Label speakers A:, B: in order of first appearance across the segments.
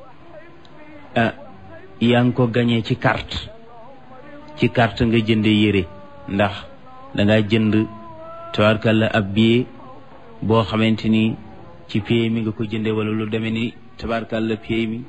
A: ah yaa ngi ko gañee ci carte ci carte nga jënde yére ndax danga jënd tabarkalla ab billet boo xamante ni ci pay mi nga ko jënde wala lu demee ni tabarkalla pay mi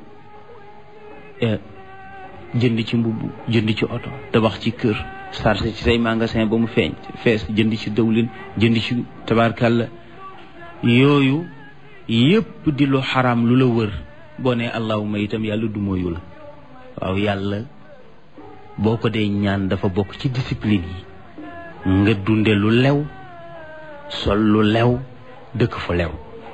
A: jënd ci mbubb jënd ci oto tabax ci kër sarse ci say magasin ba mu feeñ fees jënd ci dawlin jënd ci tabarkalla yooyu yépp di lu xaram lu la wër boo ne allahuma itam yàlla du mooyu la waaw yàlla boo ko dee ñaan dafa bokk ci discipline yi nga dunde lu lew sol lu lew dëkk fu lew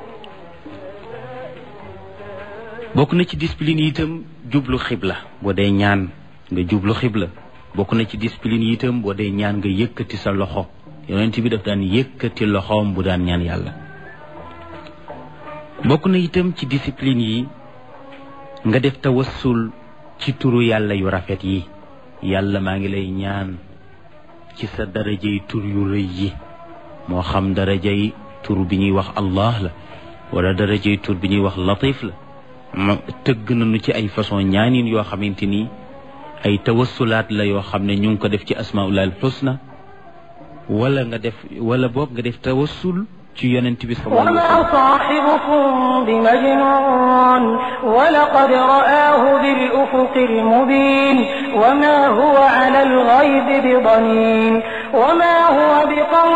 A: bokk na ci discipline yi itam jublu xibla boo dee ñaan nga jublu xibla bokk na ci discipline yi itam boo dee ñaan nga yëkkati sa loxo yonent bi daf daan yëkkati loxoom bu daan ñaan yàlla bokk na itam ci discipline yi nga def tawassul ci turu yàlla yu rafet yi yàlla maa ngi lay ñaan ci sa darajay tur yu rëy yi moo xam darajay tur bi ñuy wax allah la wala darajay tur bi ñuy wax latif la ma tëgg nañu ci ay façon ñaanin yoo xamante ni ay tawassulaat la yoo xam ne ñu ngi ko def ci asmaullah al husna wala nga def wala boog nga def tawassul ci yonent bi sallallahu alayhi wa sallam
B: وما صاحبكم بمجنون ولقد رآه بالأفق المبين وما هو على الغيب بضنين وما هو بقول